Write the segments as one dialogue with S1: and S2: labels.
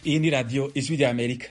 S1: iyi ni radiyo ijwi rya amerika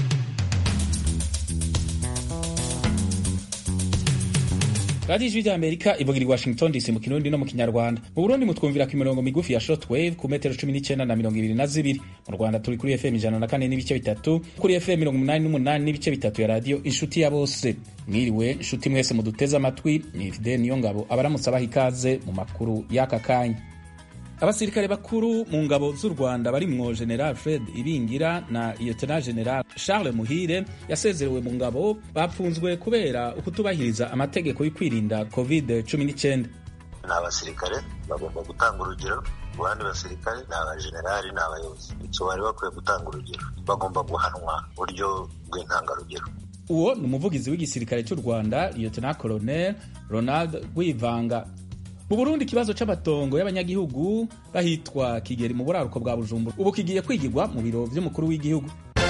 S1: radiyo ijwi rya amerika ivugira i washington dc mu kirundi no mu kinyarwanda mu burundi mutwumvira ku mirongo migufi ya shortwave ku metero cumi n'icyenda na mirongo ibiri na zibiri mu rwanda turi kuri fm ijana na kane n'ibice bitatu kuri fm mirongo umunani n'umunani n'ibice bitatu ya radiyo inshuti ya bose mwiriwe inshuti mwese muduteze amatwi ni fide niyo ngabo abaramutse abaha ikaze mu makuru y'aka kanya abasirikare bakuru mu ngabo z'u rwanda barimwo general fred ibingira na lieutenant general charles muhire yasezerewe mu ngabo bapfunzwe kubera ukutubahiriza amategeko yo kwirinda covid 19
S2: ni abasirikare bagomba gutanga urugero ku bandi basirikare ni abajenerali ni abayobozi icyo bari bakwiye gutanga urugero bagomba guhanwa buryo bw'intangarugero
S1: uwo ni umuvugizi w'igisirikare cy'u rwanda lieutenant colonel ronald wivanga mu burundi ikibazo c'amatongo y'abanyagihugu bahitwa kigeri mu buraruko bwa bujumbura ubu kigiye kwigirwa mu biro vy'umukuru w'igihugu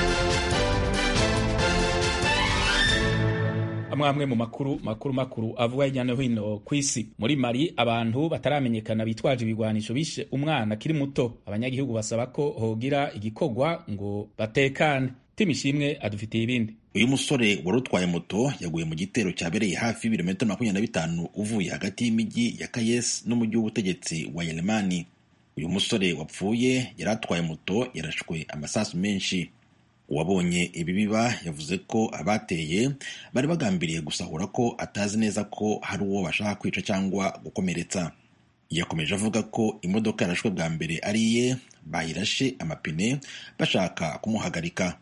S1: amwe amwe mu makuru makuru makuru avuga hirya no hino ku isi muri mali abantu bataramenyekana bitwaje ibigwanisho bishe umwana akiri muto abanyagihugu basaba ko hogira igikorwa ngo batekane timishimwe adufitiye ibindi
S3: uyu musore wari utwaye moto yaguye mu gitero cyabereye hafi y'ibirometero makumyabiri na bitanu uvuye hagati y'imijyi ya kayes n'umujyi w'ubutegetsi wa yeremani uyu musore wapfuye yari atwaye moto yarashwe amasasu menshi uwabonye ibi biba yavuze ko abateye bari bagambiriye gusahura ko atazi neza ko hari uwo bashaka kwica cyangwa gukomeretsa yakomeje avuga ko imodoka yarashwe bwa mbere ari iye bayirashe amapine bashaka kumuhagarika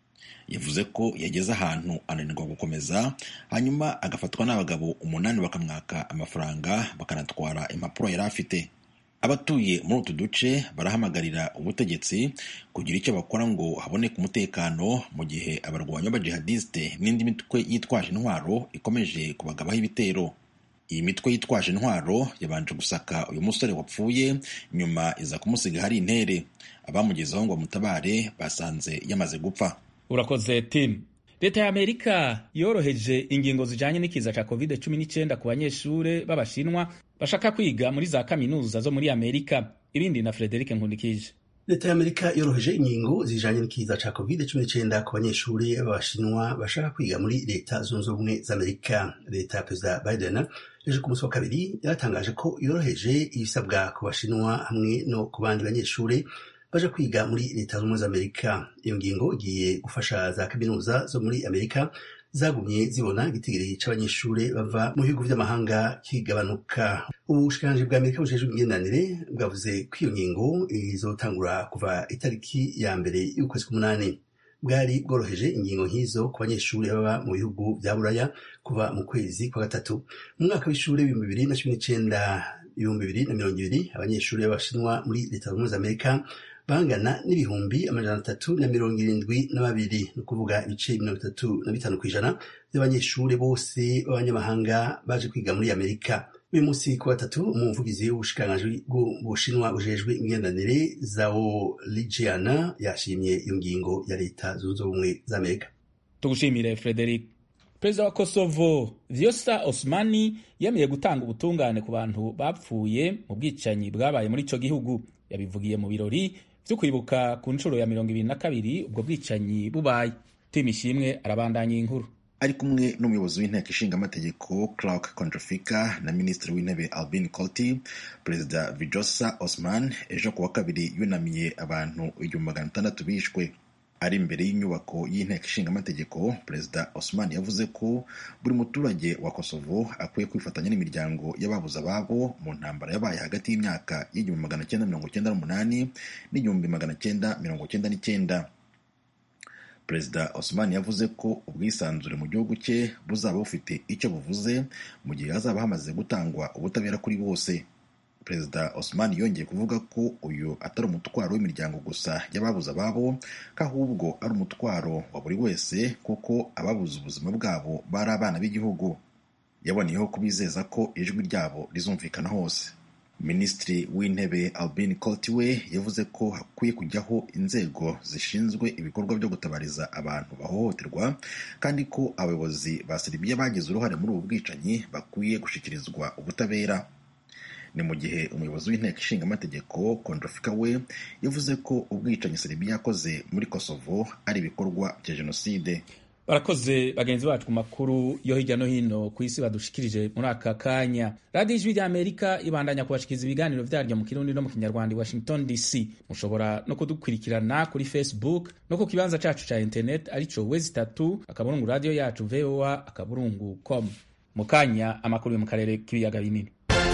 S3: yavuze ko yageze ahantu ananirwa gukomeza hanyuma agafatwa n'abagabo umunani bakamwaka amafaranga bakanatwara impapuro yari afite abatuye muri utu duce barahamagarira ubutegetsi kugira icyo bakora ngo haboneke umutekano mu gihe abarwanyi b'abajihadisite n'indi mitwe yitwaje intwaro ikomeje kubagabaho ibitero iyi mitwe yitwaje intwaro yabanje gusaka uyu musore wapfuye nyuma iza kumusiga hari intere abamugezeho ngo bamutabare basanze yamaze gupfa
S1: urakoze tim leta ya amerika yoroheje ingingo zijanye n'ikiza ca covid 19 ku banyeshure b'abashinwa bashaka kwiga muri za kaminuza zo muri amerika ibindi na frederic nkundikije
S4: leta ya amerika yoroheje ingingo zijanye n'ikiza ca covid 19 ku banyeshure b'abashinwa bashaka kwiga muri leta zunze ubumwe za amerika leta ya perezida biden ejo ku munsi wa kabiri yaratangaje ko yoroheje ibisabwa ku bashinwa hamwe no ku bandi banyeshure baje kwiga muri leta zunze ubumwe za amerika iyo ngingo igiye gufasha za kaminuza zo muri amerika zagumye zibona igitigiri c'abanyeshure bava mu bihugu vy'amahanga kigabanuka ubushikiranganji bwa amerika bujejwe imigenderanire bwavuze ko iyo ngingo izotangura kuva itariki ya mbere y'ukwezi k'umunani bwari bworoheje ingingo nk'izo ku banyeshure baba mu bihugu vya buraya kuva mu kwezi kwa gatatu mu mwaka w'ishure w'ibihumbi bibiri na cumi n'icenda ibihumbi bibiri na mirongo ibiri abanyeshure b'abashinwa muri leta zunze ubumwe za amerika bangana n'ibihumbi amajana atatu na mirongo irindwi na babiri ni ukuvuga ibice mirongo itatu na bitanu ku ijana by'abanyeshure bose b'abanyamahanga baje kwiga muri amerika uyu munsi ku gatatu umuvugizi w'ubushikiranganji bw'ubushinwa bujejwe imigenderanire zao lijiana yashimye iyo ngingo ya leta zunze ubumwe za amerika
S1: tugushimire frederic perezida wa kosovo vyosa osmani yemeye gutanga ubutungane ku bantu bapfuye mu bwicanyi bwabaye muri ico gihugu yabivugiye mu birori vyo kwibuka ku nshuro ya mirongo ibiri na kabiri ubwo bwicanyi bubaye tim ishimwe arabandanya inkuru
S3: ari kumwe n'umuyobozi w'inteko ishinga amategeko clark contrafica na minisitiri w'intebe albin colty perezida vijosa osman ejo ku wa kabiri yunamiye abantu igihumbi magana atandatu bishwe ari imbere y'inyubako y'inteko ishinga amategeko perezida osman yavuze ko buri muturage wa kosovo akwiye kwifatanya n'imiryango y'ababuze ababo mu ntambara yabaye hagati y'imyaka y'igihumbi magana cyenda mirongo cyenda n'umunani n'igihumbi magana cyenda mirongo cyenda n'icyenda perezida osman yavuze ko ubwisanzure mu gihugu cye buzaba bufite icyo buvuze mu gihe hazaba hamaze gutangwa ubutabera kuri bose perezida osman yongeye kuvuga ko uyu atari umutwaro w'imiryango gusa y'ababuze ababo ko ahubwo ari umutwaro wa buri wese kuko ababuze ubuzima bwabo bari abana b'igihugu yaboneyeho kubizeza ko ijwi ryabo rizumvikana hose minisitiri w'intebe albin coltiwe yavuze ko hakwiye kujyaho inzego zishinzwe ibikorwa byo gutabariza abantu bahohoterwa kandi ko abayobozi ba seribiya bagize uruhare muri ubu bwicanyi bakwiye gushyikirizwa ubutabera ni mu gihe umuyobozi w'inteko ishinga amategeko kondrofika we yavuze ko ubwicanyi serbia yakoze muri kosovo ari ibikorwa bya jenoside
S1: barakoze bagenzi bacu ku makuru yo hirya no hino ku isi badushikirije muri aka kanya radiyo ijwi rya amerika ibandanya kubashikiriza ibiganiro vyaryo mu kirundi no mu kinyarwanda i washington dc mushobora no kudukurikirana kuri facebook no ku kibanza cacu ca internet arico wezi tatu akaburungu radiyo yacu voa akaburungu com mu kanya amakuru yo mu karere k'ibiyaga binini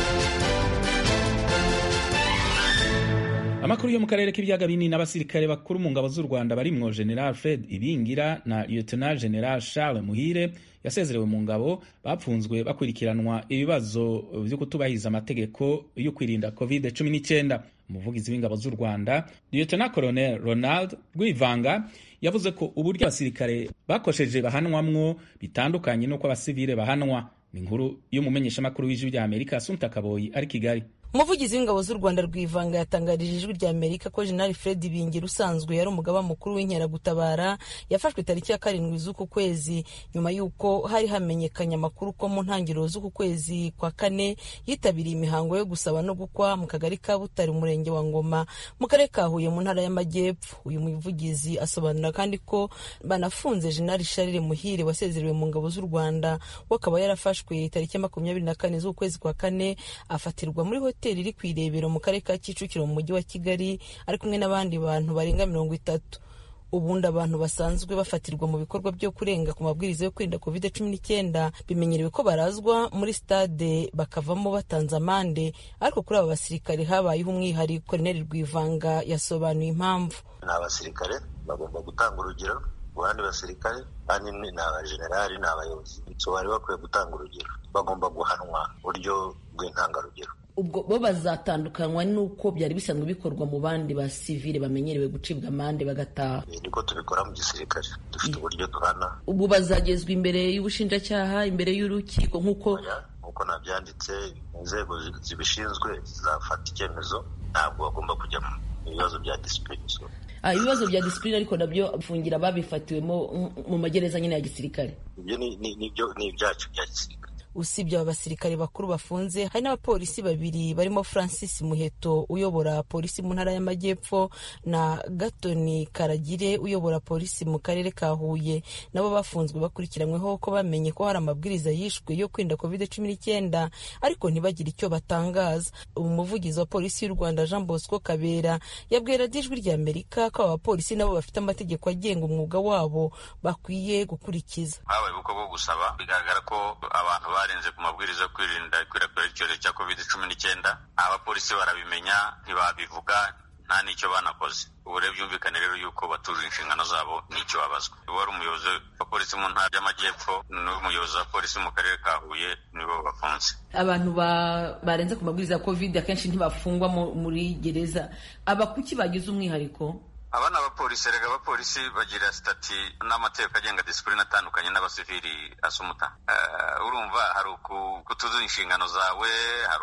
S1: amakuru yo mu karere k'ibiyaga binini n'abasirikare bakuru mu ngabo z'u rwanda barimwo general fred ibingira na lieutenant general charles muhire yasezerewe mu ngabo bapfunzwe bakurikiranwa ibibazo vyo kutubahiriza amategeko yo kwirinda covid 19 umuvugizi w'ingabo z'u rwanda lieutenant colonel ronald rwivanga yavuze ko uburyo abasirikare bakosheje bahanwamwo bitandukanye n'uko abasivile bahanwa ni inkuru y'umumenyeshamakuru w'ijwi rya amerika asumta kaboyi ari kigali
S5: umuvugizi w'ingabo z'u rwanda rwivanga yatangarije ijwi rya amerika ko jenerali fred bingira usanzwe yari umugaba mukuru w'inkeragutabara yafashwe tariki ya karindwi z'uku kwezi nyuma y'uko hari hamenyekanye amakuru ko mu ntangiriro z'uku kwezi kwa kane yitabiriye imihango yo gusaba no gukwa mu kagari ka butare umurenge wa ngoma mu karere ka huye mu ntara y'amajyepfo uyu muvugizi asobanura kandi ko banafunze jenerali sharire muhire wasezerewe mu ngabo z'u rwanda we akaba yarafashwe tariki ya makumyabiri na kane z'ukwezi kwa kane afatirwa muri hoteli hoteli iri ku irebero mu karere ka kicukiro mu mujyi wa kigali ari kumwe n'abandi bantu barenga mirongo itatu ubundi abantu basanzwe bafatirwa mu bikorwa byo kurenga ku mabwiriza yo kwirinda covid cumi n'icyenda bimenyerewe ko barazwa muri stade bakavamo batanze amande ariko kuri aba basirikare habayeho umwihariko koroneli rwivanga yasobanuye impamvu
S2: ni abasirikare bagomba gutanga urugero ku bandi basirikare kandi ni abajenerali ni abayobozi icyo bari bakwiye gutanga urugero bagomba guhanwa buryo bw'intangarugero
S6: ubwo bo bazatandukanywa n'uko byari bisanzwe bikorwa mu bandi ba sivile bamenyerewe gucibwa amande bagataha
S2: niko tubikora mu gisirikare dufite uburyo duhana
S6: ubu bazagezwa imbere y'ubushinjacyaha imbere y'urukiko nk'uko
S2: nk'uko nabyanditse inzego zibishinzwe zizafata icyemezo ntabwo bagomba kujya mu bibazo bya disipurine
S6: ibibazo bya disipurine ariko nabyo fungira babifatiwemo mu magereza nyine ya gisirikare
S2: ibyo ni ibyacu bya gisirikare
S5: usibye aba basirikare bakuru bafunze hari n'abapolisi babiri barimo francis muheto uyobora polisi mu ntara y'amajyepfo na gatoni karagire uyobora polisi mu karere ka huye nabo bafunzwe bakurikiranyweho ko bamenye ko hari amabwiriza yishwe yo kwirinda covid cumi n'icyenda ariko ntibagire icyo batangaza umuvugizi wa polisi y'u rwanda jean bosco kabera yabwira ijwi rya amerika ko aba bapolisi nabo bafite amategeko agenga umwuga wabo bakwiye gukurikiza
S7: habaye ubukwe bwo gusaba bigaragara ko abantu barenze ku mabwiriza yo kwirinda ikwirakwira ry'icyorezo cya covid cumi n'icyenda abapolisi barabimenya ntibabivuga nta n'icyo banakoze ubu rero byumvikane rero yuko batuje inshingano zabo n'icyo babazwa wari umuyobozi wa polisi mu ntara y'amajyepfo n'umuyobozi wa polisi mu karere ka huye nibo bafunze
S6: abantu barenze ku mabwiriza ya covid akenshi ntibafungwa muri gereza aba kuki bagize umwihariko
S7: aba ni abapolisi rega abapolisi bagira sitati n'amategeko agenga disipurine atandukanye n'abasivili asumuta urumva hari ukutuzuza inshingano zawe hari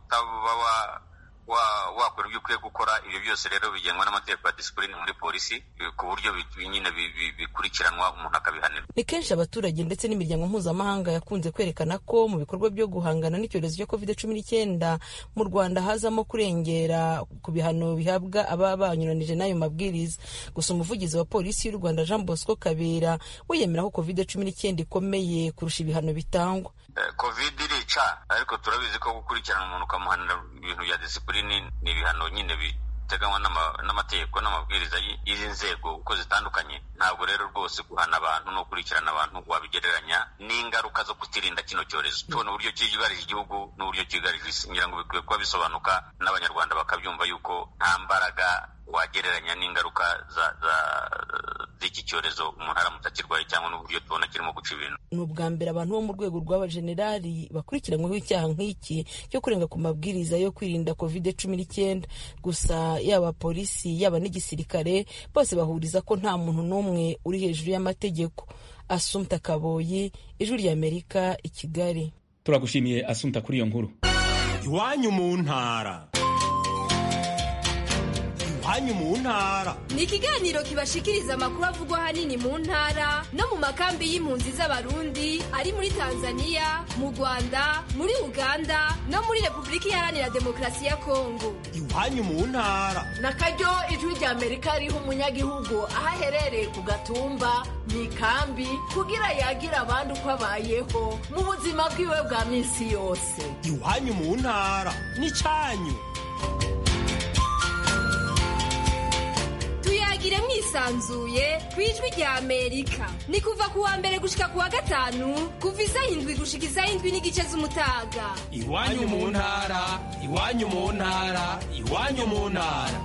S7: ukutaba wakora ibyo ukwiye gukora ibyo byose rero bigengwa n'amategeko ya disipurine muri polisi ku buryo nyine bikurikiranwa umuntu akabihanirwa
S5: ni kenshi abaturage ndetse n'imiryango mpuzamahanga yakunze kwerekana ko mu bikorwa byo guhangana n'icyorezo cya covid cumi n'icyenda mu rwanda hazamo kurengera ku bihano bihabwa ababa banyuranije n'ayo mabwiriza gusa umuvugizi wa polisi y'u rwanda jean bosco kabera we yemera ko covid cumi n'icyenda ikomeye kurusha ibihano bitangwa
S7: covid irica ariko turabizi ko gukurikirana umuntu ukamuhanira ibintu bya disipurine ni ibihano nyine biteganywa n'amategeko n'amabwiriza y'izi nzego uko zitandukanye ntabwo rero rwose guhana abantu no gukurikirana abantu wabigereranya n'ingaruka zo kutirinda kino cyorezo tubona uburyo cyugarije igihugu n'uburyo cyugarije isi ngira ngo bikwiye kuba bisobanuka n'abanyarwanda bakabyumva yuko nta mbaraga wagereranya n'ingaruka z'iki cyorezo umuntu aramutse akirwaye cyangwa n'uburyo tubona kirimo guca ibintu
S5: ni ubwa mbere abantu bo mu rwego rw'abajenerali bakurikiranyweho icyaha nk'iki cyo kurenga ku mabwiriza yo kwirinda covid cumi n'icyenda gusa yaba polisi yaba n'igisirikare bose bahuriza ko nta muntu n'umwe uri hejuru y'amategeko asumta kaboyi ijwi ry'amerika i kigali
S1: turagushimiye asumta kuri iyo nkuru
S8: iwanyu mu ntara iwanyu mu ntara
S9: ni ikiganiro kibashikiriza amakuru avugwa ahanini mu ntara no mu makambi y'impunzi z'abarundi ari muri tanzania mu rwanda muri uganda no muri repubulika iharanira demokarasi ya kongo
S8: iwanyu mu ntara
S10: na karyo ijwi rya amerika riha umunyagihugu aho aherereye ku gatumba mu ikambi kugira yagira abandi uko abayeho mu buzima bwiwe bwa minsi yose
S8: iwanyu mu ntara n'icyanyu
S9: tuyagire mwisanzuye ku ijwi rya amerika ni kuva ku wa mbere gushika ku wa gatanu kuva isaha indwi gushika isaha indwi n'igice z'umutaga
S8: iwanyu mu ntara iwanyu mu ntara iwanyu mu ntara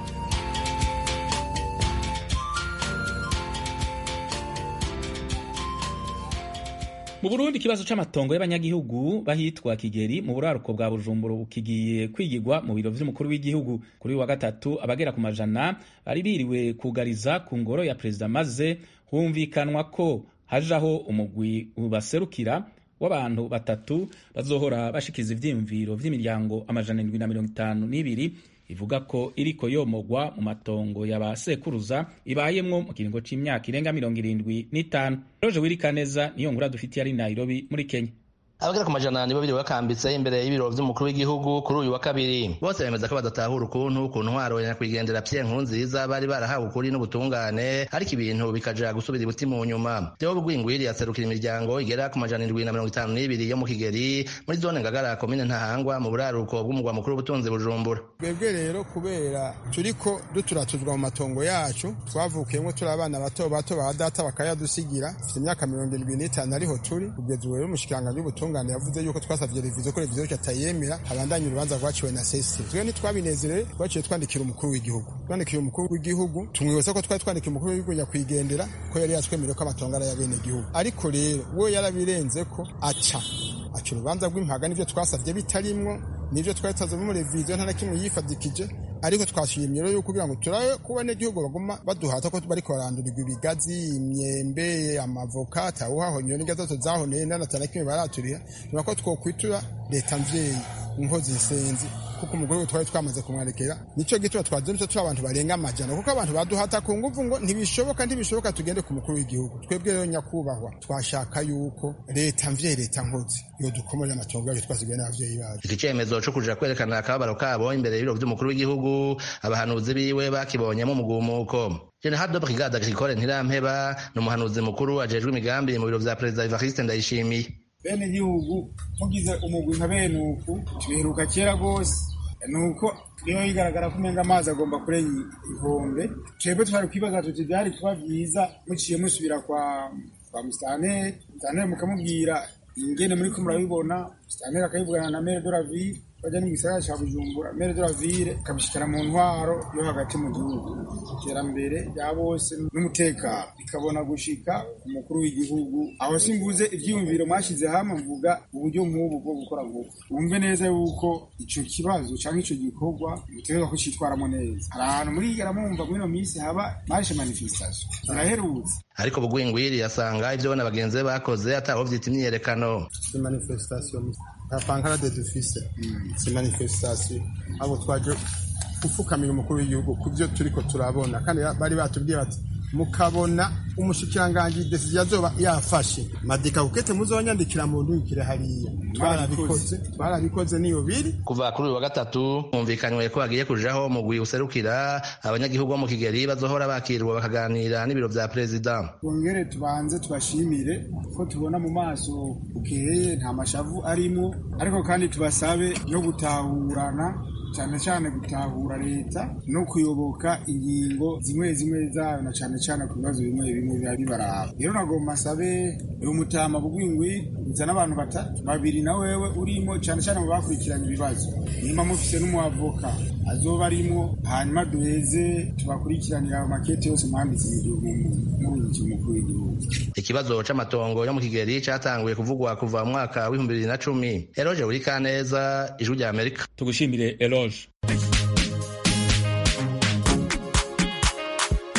S1: mu burundi ikibazo c'amatongo y'abanyagihugu bahitwa kigeri mu buraruko bwa bujumbura kigiye kwigirwa mu biro vy'umukuru w'igihugu kuri wa gatatu abagera ku majana bari biriwe kugariza ku ngoro ya perezida maze humvikanwa ko hajaho umugwi ubaserukira w'abantu batatu bazohora bashikiza ivyiyumviro vy'imiryango amajana indwi na mirongo itanu n'ibiri ivuga ko iriko yomogwa mu matongo ya ba sekuruza ibayemwo mu kiringo c'imyaka irenga mirongo irindwi n'itanu roje wirikaneza niyo nkuru dufitiye ari nairobi muri kenya
S11: abagera ku majana nibo biri bakambitse imbere y'ibiro vy'umukuru w'igihugu kuri uyu wa kabiri bose bemeza ko badatahura ukuntu ku ntwaro ya nyakwigendera Pierre Nkurunziza bari barahawe ukuri n'ubutungane ariko ibintu bikaja gusubira ibuti mu nyuma Theo Bugwingwiri yaserukira imiryango igera ku majana indwi na mirongo itanu n'ibiri yo mu Kigeri muri zone Ngagara komine Ntahangwa mu buraruko bw'umugwa mukuru w'ubutunzi Bujumbura
S12: twebwe rero kubera turiko duturatuzwa mu matongo yacu twavukiyemo turi abana bato bato ba data bakayadusigira dufite imyaka mirongo irindwi n'itanu ariho turi kugeza ubu rero umushikiranganji w'ubutunzi ubutungane yavuze yuko twasavye revizo ko revizo atayemera habandanye urubanza rwaciwe na sesi twe ntitwabinezerewe twaciye twandikira umukuru w'igihugu twandikiye umukuru w'igihugu tumwibutsa ko twari twandikiye umukuru w'igihugu nyakwigendera ko yari yatwemereye ko amatongo ari ay'abene gihugu ariko rero we yarabirenze ko aca aca urubanza rw'impaga n'ivyo twasavye bitarimwo nivyo twari tazavamo revizo nta na kimwe yifadikije ariko twashimye rero yuko kugira ngo turabe ko abanyagihugu baguma baduhata ko bariko barandurirwa ibigazi imyembe amavoka atawuhahonyo n'ingazato zahoneye nanatana kimwe baraturiha nyuma ko twokwitura leta mvyeyi inkozi isenzi kuko umugore we twari twamaze kumwarekera nico gituma twazindutse turi abantu barenga amajana kuko abantu baduhata ku nguvu ngo ntibishoboka ntibishoboka tugende ku mukuru w'igihugu twebwe rero nyakubahwa twashaka yuko leta mvyeyi leta nkozi iyo dukomorera amatongo yacu twasigaye n'abavyeyi bacu
S11: iki cemezo co kuja kwerekana akababaro kabo imbere y'ibiro vy'umukuru w'igihugu abahanuzi biwe bakibonyemo umugumuko General de Brigade Agricole Ntirampeba ni umuhanuzi mukuru ajejwe imigambi mu biro vya Perezida Evariste Ndayishimiye
S13: bene gihugu mugize umugwi nka bene uku tubiheruka kera rwose nuko niyo yigaragara ko umenga amazi agomba kurenga inkombe twebwe twari kwibaza tuti byari kuba byiza muciye musubira kwa kwa musitanteri musitanteri mukamubwira ingene muriko murabibona musitanteri akayivugana na mere de la ville bajya no mu gisagara ca bujumbura mere de la ville ikabishikira mu ntwaro yo hagati mu gihugu iterambere rya bose n'umutekano bikabona gushika ku mukuru w'igihugu aho simvuze ivyiyumviro mwashize hamwe mvuga uburyo nk'ubu bwo gukora vuba wumve neza yuko ico kibazo canke ico gikorwa mutegerezwa kucitwaramo neza hari ahantu murigera mumva muri ino minsi haba marishe manifestation ziraherutse
S11: ariko bugwingwiri yasanga ivyo bona bagenzi be bakoze ataho vyita imyiyerekano
S12: si manifestation nta pankarade dufise si manifestation abo twaje gupfukamira umukuru w'igihugu ku byo turiko turabona kandi bari batubwiye bati mukabona umushikiranganji desiziyo azoba yafashe madika kukete muzonyandikira mu ndungikire hariya twarabikoze twarabikoze niyo biri
S11: kuva kuri uyu wa gatatu humvikanywe ko hagiye kujaho umugwi userukira abanyagihugu bo mu kigeri bazohora bakirwa bakaganira n'ibiro vya perezida
S13: twongere tubanze tubashimire ko tubona mu maso bukeye nta mashavu arimo ariko kandi tubasabe no gutahurana cyane cyane gutahura leta no kuyoboka ingingo zimwe zimwe zayo na cyane cyane ku bibazo bimwe bimwe biba bibaraba rero nagomba asabe umutama bugwingwi nzana abantu batatu babiri na wewe urimo cyane cyane mu bakurikiranye ibibazo nimba mufise n'umuavoka azoba arimo hanyuma duheze tubakurikiranira ayo makete yose mwanditse murungiki umukuru w'igihugu
S11: ikibazo c'amatongo yo mu kigeri catanguye kuvugwa kuva mu mwaka w'ibihumbi bibiri na cumi eroje burikaneza ijwi rya amerika
S1: tugushimire eroje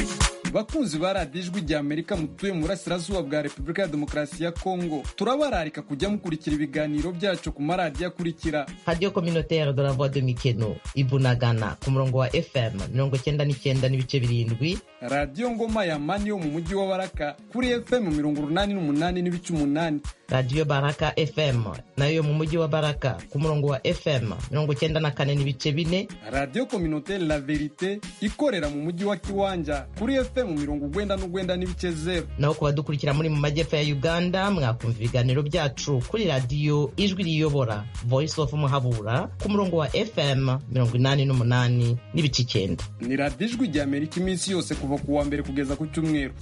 S14: bakunzi ba radiyo ijwi rya amerika mutuye mu burasirazuba bwa repubulika ya demokarasi ya kongo turabararika kujya mukurikira ibiganiro byacu ku maradiyo akurikira
S15: radiyo communautaire de la voix de mikeno ibunagana ku murongo wa fm mirongo cyenda n'icyenda n'ibice birindwi
S14: radiyo ngoma ya mani yo mu mujyi wa baraka kuri fm mirongo urunani n'umunani n'ibice umunani
S15: radiyo baraka fm nayo yo mu mujyi wa baraka ku murongo wa fm mirongo cyenda na kane n'ibice bine
S14: radiyo communautaire la verite ikorera mu mujyi wa kiwanja kuri fm mirongo ugwenda n'ugwenda n'ibice zero
S15: naho ku badukurikira muri mu majyepfo ya uganda mwakumva ibiganiro byacu kuri radiyo ijwi riyobora voice of muhabura ku murongo wa fm mirongo inani n'umunani n'ibice icyenda
S14: ni radiyo ijwi rya amerika iminsi yose kuva ku wa mbere kugeza ku cyumweru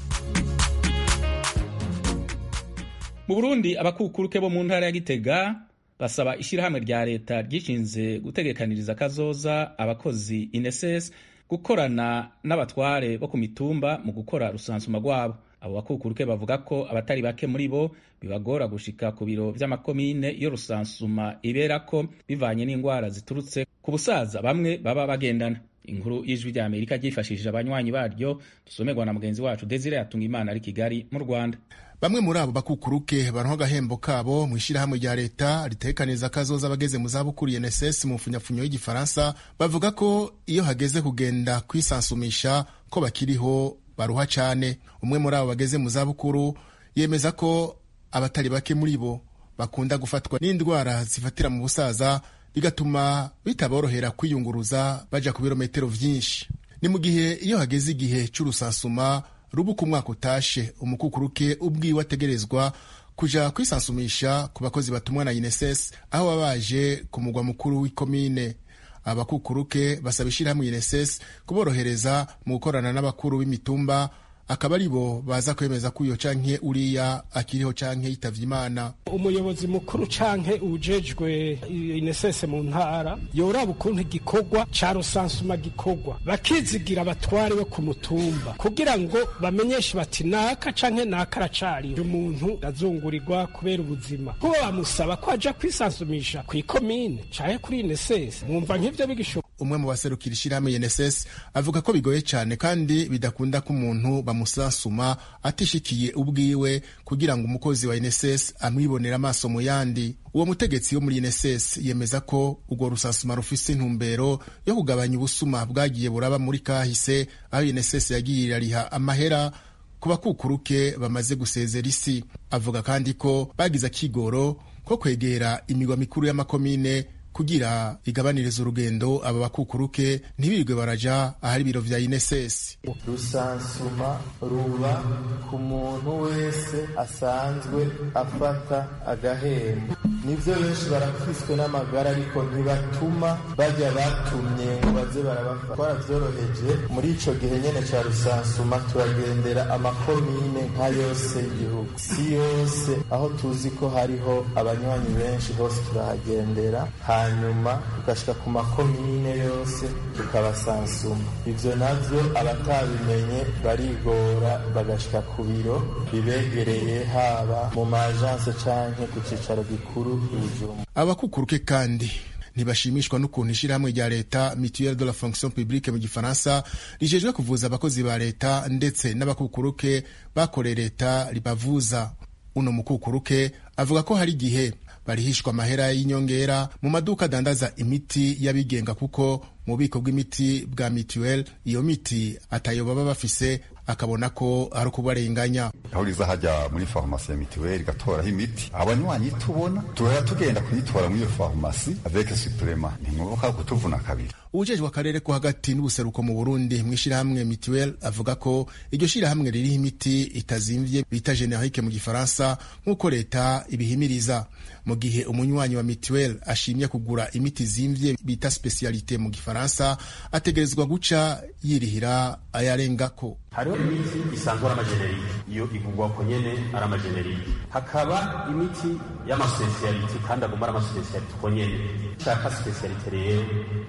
S1: mu burundi abakukuruke bo mu ntara ya gitega basaba ishyirahamwe rya leta ryishinze gutegekaniriza akazoza abakozi ineses gukorana n'abatware bo ku mitumba mu gukora rusansuma rwabo abo bakukuruke bavuga ko abatari bake muri bo bibagora gushika ku biro vy'amakomine iyo rusansuma iberako bivanye n'indwara ziturutse ku busaza bamwe baba bagendana inkuru y'ijwi rya amerika ryifashishije abanywanyi baryo dusomerwa na mugenzi wacu desire yatunga imana ari kigali mu rwanda
S16: bamwe muri abo bakukuruke baronka agahembo kabo mu ishyirahamwe rya leta ritekaniza akazoza abageze mu zabukuru UNSS mu mfunyafunyo y'igifaransa bavuga ko iyo hageze kugenda kwisansumisha ko bakiriho baruha cyane umwe muri abo bageze mu zabukuru yemeza ko abatari bake muri bo bakunda gufatwa n'indwara zifatira mu busaza bigatuma bitaborohera kwiyunguruza baja ku birometero vyinshi ni mu gihe iyo hageze igihe c'urusansuma rubuka umwaka utashe umukukuruke ubwiwe ategerezwa kuja kwisansumisha ku bakozi batumwa na UNSS aho baba baje ku mugwa mukuru w'ikomine abakukuruke basaba ishyirahamwe UNSS kuborohereza mu gukorana n'abakuru b'imitumba akaba ari bo baza kwemeza ko uyo canke uriya akiriho canke yitavye imana
S17: umuyobozi mukuru canke ujejwe inesese mu ntara yoraba ukuntu igikorwa ca rusansuma gikorwa bakizigira abatware bo ku mutumba kugira ngo bamenyeshe bati naka canke naka aracariho umuntu azungurirwa kubera ubuzima kuba bamusaba ko aja kwisansumisha kw'ikomine canke kuri inesese mwumva nk'ivyo bigishoboka
S16: umwe mu baserukira ishyirahamwe UNSS avuga ko bigoye cyane kandi bidakunda ko umuntu bamusansuma atishikiye ubwiwe kugira ngo umukozi wa UNSS amwibonera amaso mu yandi uwo mutegetsi wo muri UNSS yemeza ko urwo rusansuma rufise intumbero yo kugabanya ubusuma bwagiye buraba muri kahise aho UNSS yagiye irariha amahera ku bakukuruke bamaze gusezera isi avuga kandi ko bagize akigoro ko kwegera imigwa mikuru y'amakomine kugira igabaniriza urugendo aba bakukuruke ntibirirwe baraja ahari ibiro vya INSS
S18: rusansuma ruba ku muntu wese asanzwe afata agahembo nivyo benshi barakiswe n'amagara ariko ntibatuma bajya batumye ngo baze barabafata twaravyoroheje muri ico gihe nyene ca rusansuma turagendera amakomine nka yose y'igihugu si yose aho tuzi ko hariho abanywanyi benshi hose turahagendera hanyuma tugashika ku makomine yose tukabasansuma ivyo navyo abatabimenye barigora bagashika ku biro bibegereye haba mu majanse canke ku cicaro gikuru ibijumba
S16: abakukuruke kandi ntibashimishwa n'ukuntu ishyirahamwe rya leta mutuelle de la fonction publique mu gifaransa rijejwe kuvuza abakozi ba leta ndetse n'abakukuruke bakoreye leta ribavuza uno mukukuruke avuga ko hari igihe barihishwa amahera y'inyongera mu maduka adandaza imiti y'abigenga kuko mu bubiko bw'imiti bwa mituweli iyo miti atayo baba bafise akabona ko ari ukubarenganya
S19: aho riza hajya muri farumasi ya mituweli igatoraho imiti abanywanyi tubona tuhora tugenda kuyitora muri iyo farumasi avec suprema ntimwibuka kutuvuna kabiri
S16: uwujejwe akarere ko hagati n'ubuseruko mu burundi mu ishyirahamwe mituweli avuga ko iryo shyirahamwe ririho imiti itazimvye bita generike mu gifaransa nk'uko leta ibihimiriza mu gihe umunywanyi wa mituweli ashimye kugura imiti zimvye bita specialite mu gifaransa ategerezwa guca yirihira ayarengako
S20: hariho imiti isanzwe ari amajenerike iyo ivugwa ko nyene ari amajenerike hakaba imiti y'amasipesiyalite kandi aguma ari amasipesiyalite uko nyene ushaka sipesiyalite rero reka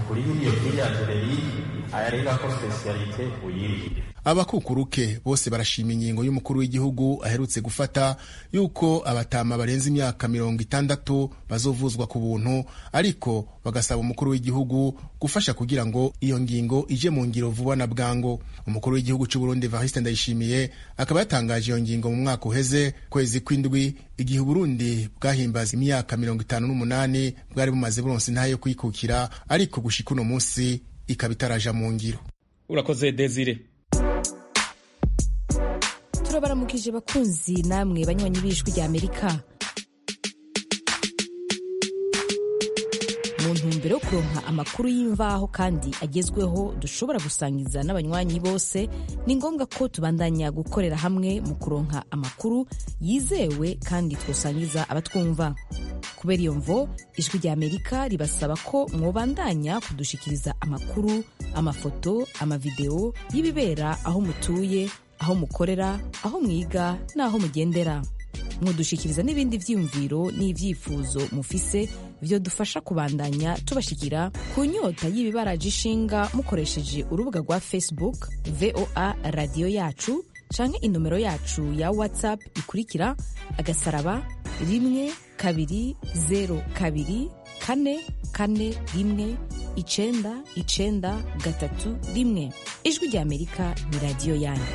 S20: kuri iyo kiriya generike ayarenga ko spesiyalite uyirihire
S16: abakukuruke bose barashima ingingo y'umukuru w'igihugu aherutse gufata yuko abatama barenze imyaka mirongo itandatu bazovuzwa ku buntu ariko bagasaba umukuru w'igihugu gufasha kugira ngo iyo ngingo ije mu ngiro vuba na bwango umukuru w'igihugu cy'u Burundi Evariste Ndayishimiye akaba yatangaje iyo ngingo mu mwaka uheze kwezi kw'indwi igihe Burundi bwahimbaza imyaka mirongo itanu n'umunani bwari bumaze buronse intahe yo kwikukira ariko gushika uno munsi ikaba itaraja mu ngiro
S1: urakoze Desire
S21: turabaramukije bakunzi namwe banywanyi b'ijwi rya amerika mu ntumbero yo kuronka amakuru y'imvaho kandi agezweho dushobora gusangiza n'abanywanyi bose ni ngombwa ko tubandanya gukorera hamwe mu kuronka amakuru yizewe kandi twosangiza abatwumva kubera iyo mvo ijwi rya amerika ribasaba ko mwobandanya kudushikiriza amakuru amafoto amavideo y'ibibera aho mutuye aho mukorera aho mwiga n'aho mugendera mwodushikiriza n'ibindi vyiyumviro n'ivyifuzo mufise vyo dufasha kubandanya tubashikira ku nyota y'ibibaraje ishinga mukoresheje urubuga rwa facebook voa radiyo yacu canke inomero yacu ya whatsapp ikurikira agasaraba rimwe kabiri zero kabiri kane kane rimwe icenda icenda gatatu rimwe ijwi rya amerika ni radiyo yanyu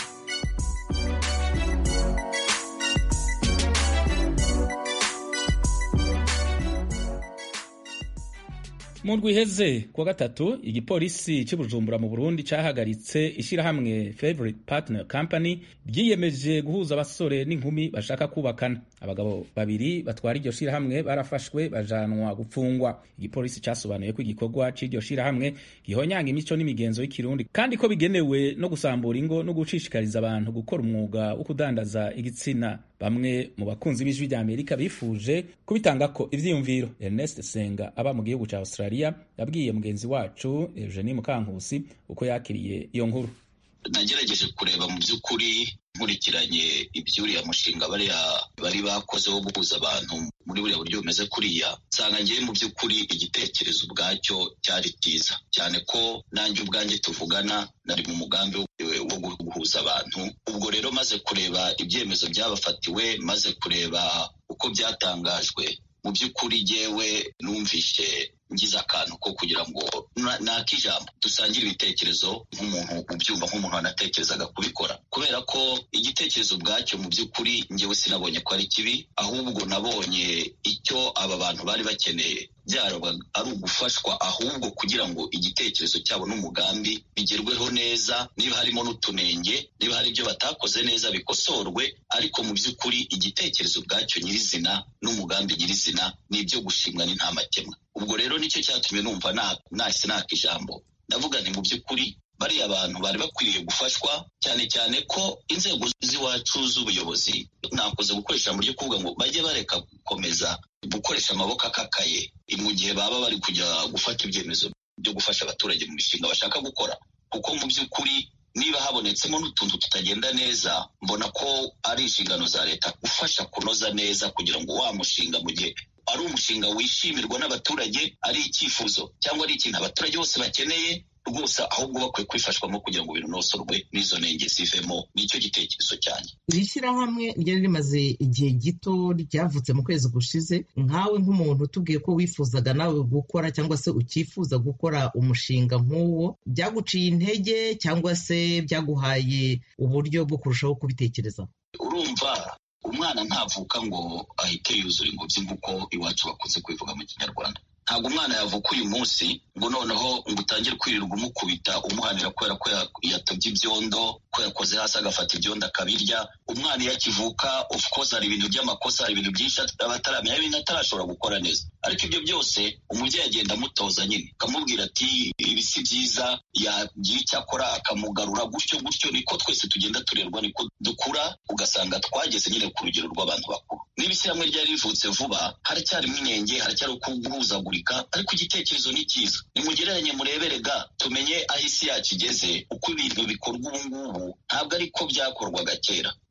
S1: mu ndwi iheze kuwa gatatu igipolisi cy'i Bujumbura mu Burundi cyahagaritse ishyirahamwe Favorite Partner Company ryiyemeje guhuza abasore n'inkumi bashaka kubakana abagabo babiri batwara iryo shyirahamwe barafashwe bajanwa gupfungwa igipolisi cyasobanuye ko igikorwa cy'iryo shyirahamwe gihonyanga imico n'imigenzo y'ikirundi kandi ko bigenewe no gusambura ingo no gushishikariza abantu gukora umwuga wo kudandaza igitsina bamwe mu bakunzi b'ijwi rya Amerika bifuje kubitanga ko ivyiyumviro Ernest Senga aba mu gihugu cya Australia yabwiye mugenzi wacu Eugenie Mukankusi uko yakiriye iyo nkuru
S22: nagerageje kureba mu by'ukuri nkurikiranye iby'uriya mushinga bariya bari bakoze wo guhuza abantu muri buriya buryo bumeze kuriya nsanga ngewe mu by'ukuri igitekerezo ubwacyo cyari cyiza cyane ko nanjye ubwanjye tuvugana nari mu mugambi wo guhuza abantu ubwo rero maze kureba ibyemezo byabafatiwe maze kureba uko byatangajwe mu by'ukuri jyewe numvishe ngize akantu ko kugira ngo nakijambo dusangire ibitekerezo nk'umuntu ubyumva nk'umuntu wanatekerezaga kubikora kubera ko igitekerezo ubwacyo mu by'ukuri njyewe sinabonye ko ari kibi ahubwo nabonye icyo aba bantu bari bakeneye byaraba ari ugufashwa ahubwo kugira ngo igitekerezo cyabo n'umugambi bigerweho neza niba harimo n'utunenge niba hari ibyo batakoze neza bikosorwe ariko mu by'ukuri igitekerezo ubwacyo nyirizina n'umugambi nyirizina ni ibyo gushimwa n'intamakemwa ubwo rero nicyo cyatumye numva nahise naka ijambo ndavuga nti mu by'ukuri bariya abantu bari bakwiriye gufashwa cyane cyane ko inzego z'iwacu z'ubuyobozi nakoze gukoresha ijambo ryo kuvuga ngo bajye bareka gukomeza gukoresha amaboko akakaye mu gihe baba bari kujya gufata ibyemezo byo gufasha abaturage mu mishinga bashaka gukora kuko mu by'ukuri niba habonetsemo n'utuntu tutagenda neza mbona ko ari inshingano za leta gufasha kunoza neza kugira ngo wa mushinga mu gihe ari umushinga wishimirwa n'abaturage ari icyifuzo cyangwa ari ikintu abaturage bose bakeneye rwose ahubwo bakwiye kwifashwamo kugira ngo binonosorwe n'izo nenge zivemo nicyo gitekerezo cyane
S15: iri shyirahamwe ryari rimaze igihe gito ryavutse mu kwezi gushize nkawe nk'umuntu utubwiye ko wifuzaga nawe gukora cyangwa se ukifuza gukora umushinga nk'uwo byaguciye intege cyangwa se byaguhaye uburyo bwo kurushaho kubitekereza
S22: urumva umwana ntavuka ngo ahite yuzura ingobyi nk'uko iwacu bakunze kubivuga mu kinyarwanda ntabwo umwana yavuka uyu munsi ngo noneho ngo utangire kwirirwa umukubita umuhanira kubera ko yatabye ibyondo ko yakoze hasi agafata ibyondo akabirya umwana iyo akivuka of course hari ibintu by'amakosa hari ibintu byinshi aba ataramenya hari ibintu atarashobora gukora neza ariko ibyo byose umubyeyi agenda amutoza nyine akamubwira ati ibi si byiza yagira icyo akora akamugarura gutyo gutyo niko twese tugenda turerwa niko dukura ugasanga twageze nyine ku rugero rw'abantu bakuru niba ishyirahamwe ryari rivutse vuba haracyarimo inenge haracyari guhuzagurika ariko igitekerezo ni cyiza nimugereranye murebere ga tumenye aho isi yacu igeze uko ibintu bikorwa ubu ngubu ntabwo ariko byakorwaga kera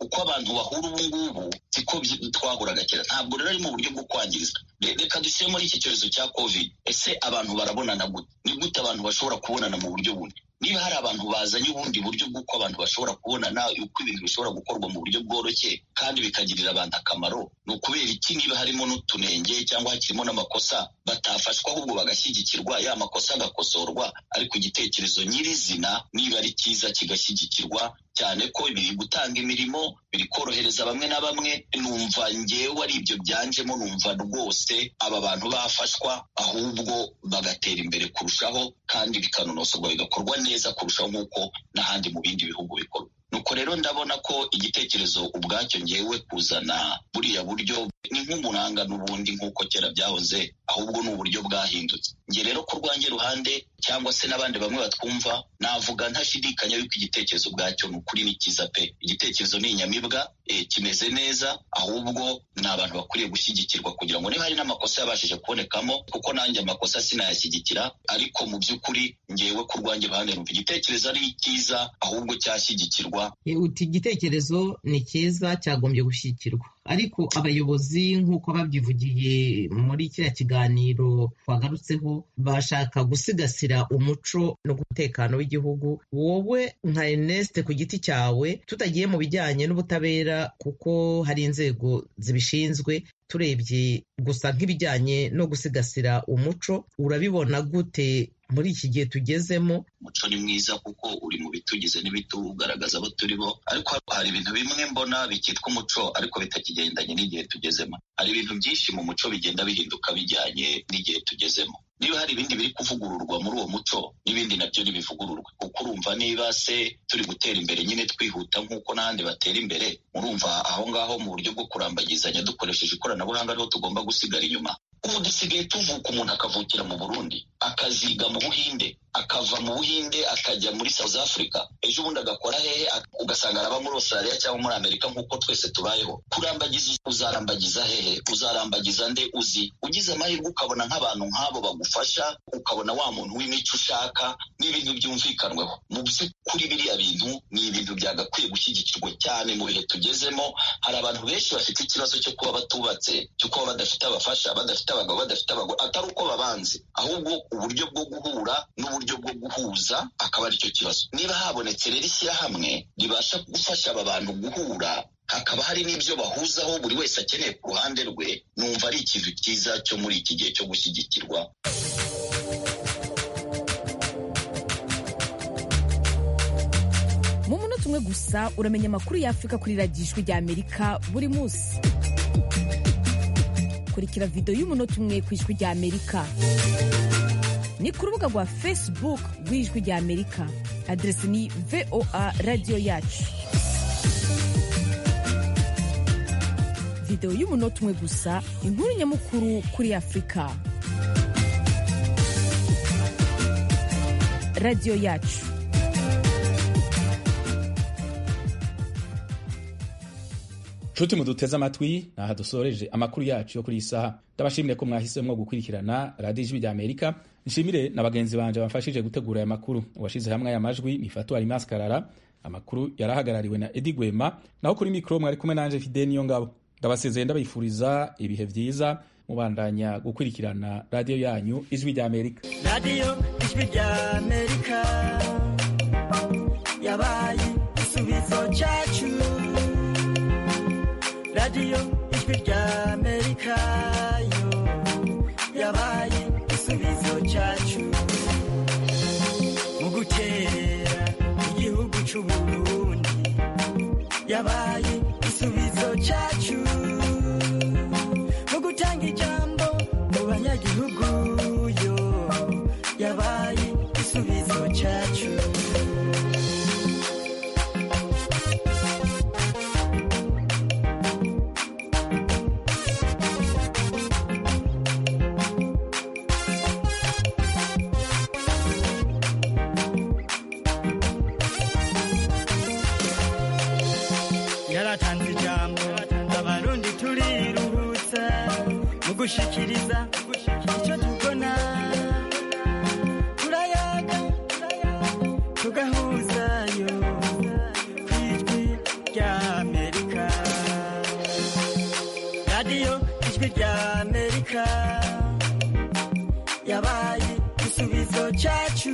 S22: uko abantu bahura ubu ngubu siko twahuraga kera ntabwo rero ari mu buryo bwo kwangiriza reka dushyire muri iki cyorezo cya covid ese abantu barabonana gute ni gute abantu bashobora kubonana mu buryo bundi niba hari abantu bazanye ubundi buryo bw'uko abantu bashobora kubonana uko ibintu bishobora gukorwa mu buryo bworoshye kandi bikagirira abantu akamaro ni ukubera iki niba harimo n'utunenge cyangwa hakirimo n'amakosa batafashwa ahubwo bagashyigikirwa ya makosa agakosorwa ariko igitekerezo nyirizina niba ari cyiza kigashyigikirwa cyane ko biri gutanga imirimo biri korohereza bamwe na bamwe numva ngewe ari ibyo byanjemo numva rwose aba bantu bafashwa ahubwo bagatera imbere kurushaho kandi bikanonosorwa bigakorwa neza kurushaho nk'uko n'ahandi mu bindi bihugu bikorwa nuko rero ndabona ko igitekerezo ubwacyo ngewe kuzana buriya buryo ni nk'umuranga n'ubundi nk'uko kera byahoze ahubwo ni uburyo bwahindutse nge rero ku rwanjye ruhande cyangwa se n'abandi bamwe batwumva navuga ntashidikanya yuko igitekerezo ubwacyo ni ukuri ni cyiza pe igitekerezo ni inyamibwa e, kimeze neza ahubwo ni abantu bakwiriye gushyigikirwa kugira ngo niba hari n'amakosa yabashije kubonekamo kuko nanjye amakosa sinayashyigikira ariko mu by'ukuri ngewe ku rwanjye ruhande numva igitekerezo ari cyiza ahubwo cyashyigikirwa
S15: uti igitekerezo ni cyiza cyagombye gushyigikirwa ariko abayobozi nk'uko babyivugiye muri kiriya kiganiro twagarutseho bashaka gusigasira umuco n'umutekano w'igihugu wowe nka Ernest ku giti cyawe tutagiye mu bijyanye n'ubutabera kuko hari inzego zibishinzwe turebye gusa nk'ibijyanye no gusigasira umuco urabibona gute muri iki gihe tugezemo
S22: umuco ni mwiza kuko uri mu bitugize n'ibitugaragaza abo turi bo ariko hari ibintu bimwe mbona bikitwa umuco ariko bitakigendanye n'igihe tugezemo hari ibintu byinshi mu muco bigenda bihinduka bijyanye n'igihe tugezemo niba hari ibindi biri kuvugururwa muri uwo muco n'ibindi nabyo ntibivugururwe kuko urumva niba se turi gutera imbere nyine twihuta nk'uko n'ahandi batera imbere murumva aho ngaho mu buryo bwo kurambagizanya dukoresheje ikoranabuhanga ariho tugomba gusigara inyuma ubu dusigaye tuvuka umuntu akavukira mu burundi akaziga mu buhinde akava mu buhinde akajya muri south africa ejo bundi agakora hehe ugasanga araba muri australia cyangwa muri amerika nk'uko twese tubayeho kurambagiza uzarambagiza hehe uzarambagiza nde uzi ugize amahirwe ukabona nk'abantu nk'abo bagufasha ukabona wa muntu w'imico ushaka n'ibintu byumvikanweho mu by'ukuri biriya bintu ni ibintu byagakwiye gushyigikirwa cyane mu bihe tugezemo hari abantu benshi bafite ikibazo cyo kuba batubatse cyo kuba badafite abafasha badafite abagabo badafite abagore atari uko babanze ahubwo uburyo bwo guhura n'uburyo bwo guhuza akaba aricyo kibazo niba habonetse rero ishyirahamwe ribasha gufasha aba bantu guhura hakaba hari n'ibyo bahuzaho buri wese akeneye ku ruhande rwe numva ari ikintu cyiza cyo muri iki gihe cyo gushyigikirwa
S21: mu munota umwe gusa uramenya amakuru y'afurika kuri radiyo ijwi rya amerika buri munsi kurikira videwo y'umunota umwe ku ijwi rya amerika ni ku rubuga rwa facebook rw'ijwi rya amerika aderesi ni voa radiyo yacu videwo y'umunota umwe gusa inkuru nyamukuru kuri afurika radiyo yacu
S1: nshuti muduteze amatwi naha dusoreje amakuru yacu yo kuri iyi saha ndabashimire ko mwahisemo gukurikirana radiyo ijwi rya amerika nshimire na bagenzi banje bamfashije gutegura aya makuru uwashize hamwe aya majwi ni fatu alimas karara amakuru yarahagarariwe na edi gwema naho kuri mikoro mwari kumwe nanje fide niyo ngabo ndabasezeye ndabifuriza ibihe byiza mubandanya gukurikirana radiyo yanyu ijwi rya amerika
S3: radiyo ijwi rya amerika yabaye igisubizo cyacu radiyo ijwi rya amerika yo yabaye igisubizo cyacu mu gukerera igihugu cy'uburundi yabaye igisubizo cyacu mu gutanga ijambo mu banyagihugu yo yabaye igisubizo cyacu yaratanze ijambo abarundi turiruhutsa mu gushikiriza icyo tubona turayaga tugahuzayo ku ijwi rya amerika ijwi rya amerika yabaye igisubizo cyacu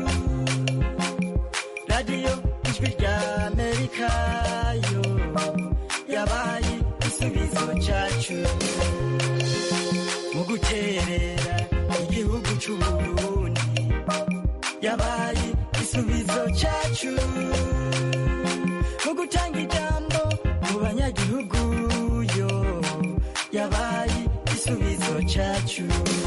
S3: radiyo ijwi rya amerika yo yabaye igisubizo cyacu mu guterera igihugu cy'uburundi yabaye igisubizo cyacu mu gutanga ijambo mu banyagihugu yo yabaye igisubizo cyacu